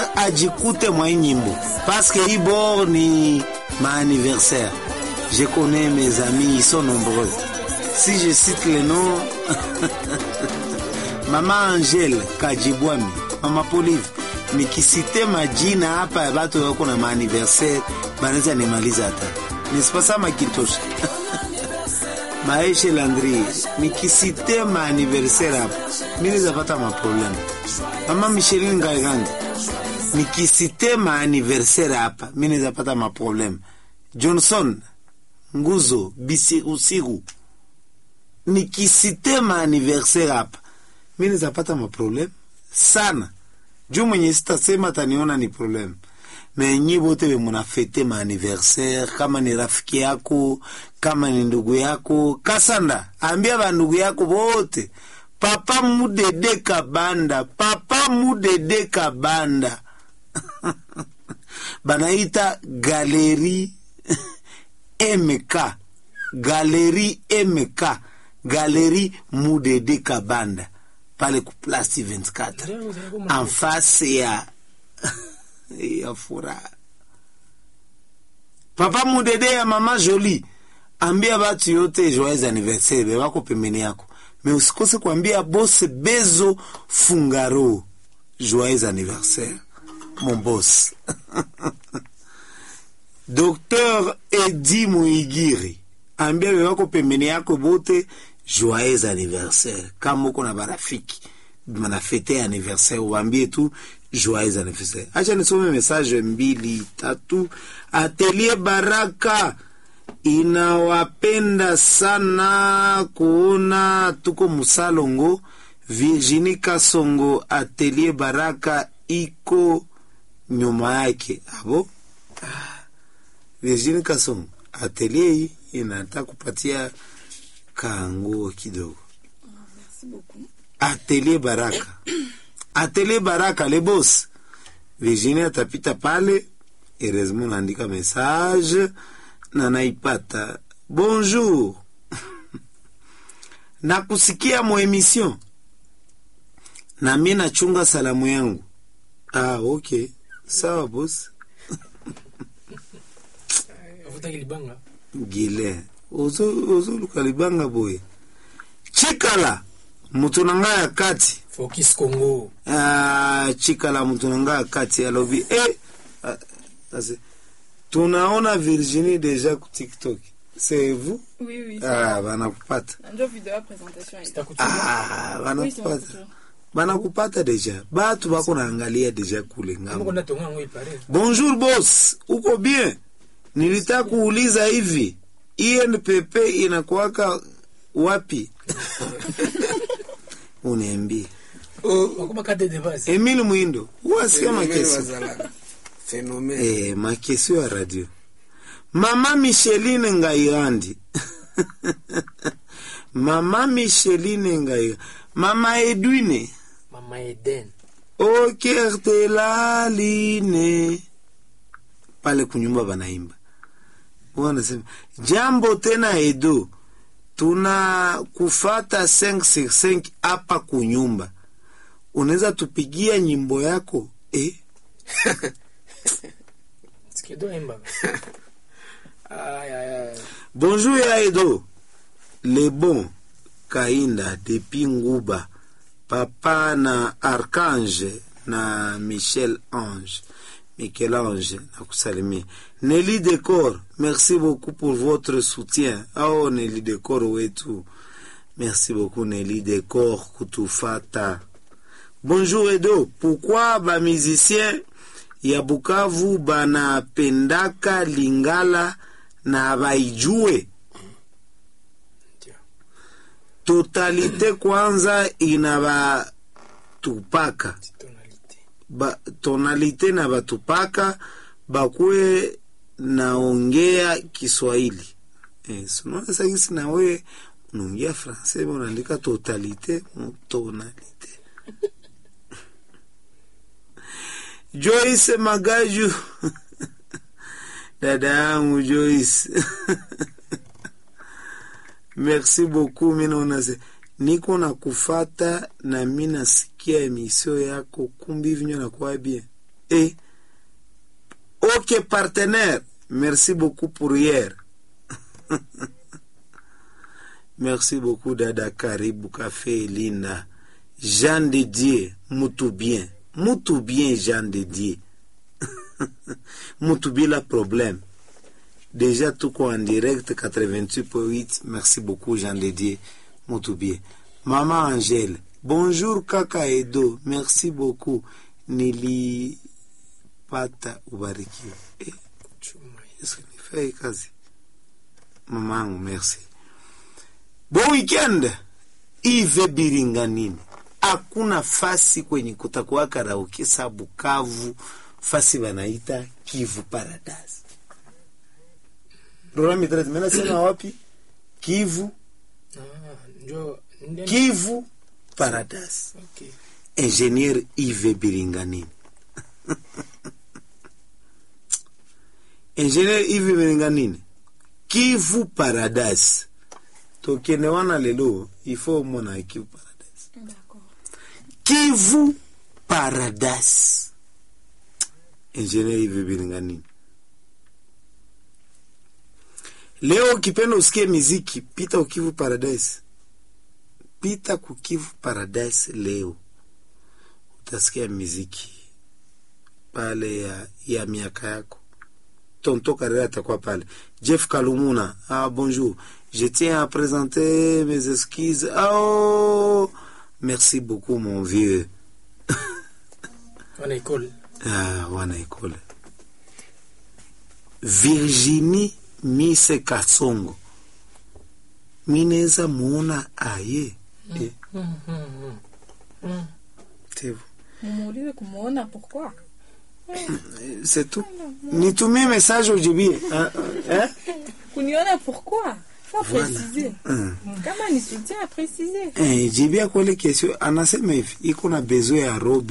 anniversaire ajikute mwa hii nyimbo parce que hii bord ni ma anniversaire. Je connais mes amis, ils sont nombreux. Si je cite les noms, Mama Angel Kajibwami, Mama Polive, nikisite majina hapa ya batu wako na maaniversaire banaweza nimaliza hata nisipasa makitosha Maeshe Landry, nikisite maaniversaire hapa mi nizapata maprobleme. Mama Micheline Ngaigangi, nikisite maaniversaire hapa mi nizapata maprobleme. Johnson Nguzo Bisirusiru, nikisite maaniversaire hapa mi nizapata maprobleme sana juu mwenye sitasema taniona ni probleme menyi bote be munafete maaniversaire, kama ni rafiki yako, kama ni ndugu yako, kasanda ambia bandugu yako bote, papa mudede kabanda, papa mudede kabanda banaita galeri MK, galeri MK, galeri mudede kabanda pale ku place 24 en face ya ya furaha. Papa mudede ya mama Jolie, ambia batu yote joyeux anniversaire be wako pembeni yako, me usikose kuambia boss Bezo Fungaro joyeux anniversaire mon boss Docteur Edi Muigiri, ambia be wako pembeni yako bote joyeux anniversaire. Kama uko na barafiki manafete anniversaire, uambie tu joyeux anniversaire. Acha nisome message mbili tatu. Atelier Baraka inawapenda sana kuona tuko Musalongo. Virginie Kasongo, Atelier Baraka iko nyuma yake. Abo Virginie Kasongo, atelier hii inataka kupatia kanguo kidogo. Atelier Baraka Atelier Baraka le boss. Virginia atapita pale, heureusement naandika message na naipata. Bonjour. Nakusikia mo emission. Na mimi nachunga salamu yangu. Ah, okay. Sawa boss. Gile. Ozo ozo lukalibanga boy. Chikala. Mutu nanga ya kati. Focus Congo. Ah, chikala mutu nanga ya kati alobi eh ah, ase, tunaona Virginie deja ku TikTok. C'est vous? Oui, oui. Ah, banakupata. Ndio video ya presentation hii. Sitakuchukua. Ah, Oui, c'est banakupata. mon Banakupata deja. Batu bako naangalia deja kule Kama ngambo. kuna tonga ngoi pare. Bonjour boss, uko bien? Nilitaka kuuliza hivi, INPP inakuwaka wapi? Uniambie. Wakoma kate de base. Emile Mwindo, wasikia Phénomène makesi. wazala. Phénomène. Eh, makesio ya radio. Mama Micheline Ngairandi. Mama Micheline Ngairandi. Mama Edwine. Mama Eden. Okertelaline. Pale kunyumba banaimba. Wanasema, jambo tena Edo. Tuna kufata 565 hapa kunyumba. Unaweza tupigia nyimbo yako? Eh? Sikedo emba. Ay ay ay. Bonjour ya Edo. Le bon Kainda depuis Nguba. Papa na Archange na Michel Ange. Michel-Ange nakusalimia. Nelly Decor, merci beaucoup pour votre soutien. Oh Nelly Decor wetu. Merci beaucoup Nelly Decor kutufata. Bonjour Edo, pourquoi ba musicien ya Bukavu banapendaka Lingala na baijue Ndio. totalite kwanza inabatupaka Tonalite. ba, tonalite na batupaka bakuwe naongea Kiswahili eh, sunaona sagisi nawe unaongea francais unaandika totalite mu tonalite Joyce Magaju dada yangu Joyce merci beaucoup mi naona se niko na kufata na mi nasikia emisio yako kumbi vinyo nakuwa bien Et, ok partenaire, merci beaucoup pour hier. merci beaucoup Dada Karibu Café Lina. Jean de Dieu, mutu bien. Mutu bien Jean de Dieu. mutu bila problème. Déjà tout quoi en direct 88.8. Merci beaucoup Jean de Dieu. Mutu bien. Maman Angèle. Bonjour kaka Edo. Merci beaucoup. Nilipata ubarikiwe. Eh, Chuma. Yesu nifai kazi. Mamangu, merci. Bon weekend. Ive Biringanini. Hakuna fasi kwenye kutakuwa karaoke sa Bukavu, fasi wanaita Kivu Paradise. Rora mitrete, mena sema wapi? Kivu, Ah, njo ndio- Kivu Paradise. Okay. Ingénieur Yves Biringanini. Ingénieur Yves Biringanini. Kivu Paradise. Tokene wana lelo, il faut mona Kivu Paradise. D'accord. Kivu Paradise. Ingénieur Yves Biringanini. Leo ukipenda usikie miziki, pita ukivu Paradise. Pita kukivu Paradise leo utasikia miziki pale ya, ya miaka yako. Tonto Carrera atakuwa pale. Jeff Kalumuna, ah bonjour. Je tiens à présenter mes excuses. Ah, Oh, merci beaucoup mon vieux. Wana école. Ah, wana ekole. Virginie Mise Kasongo. Mineza muona aye. Eh, Mm, mm, mm. c'est vous. Mumuulize kumuona pourquoi? C'est tout. Nitumie message ujibie. Ah, ah, eh? Kuniona pourquoi? Faut Voilà. préciser. Mm. Kama ni soutien à préciser. Eh, jibia kwa ile kesho anasema hivi iko na besoin ya robe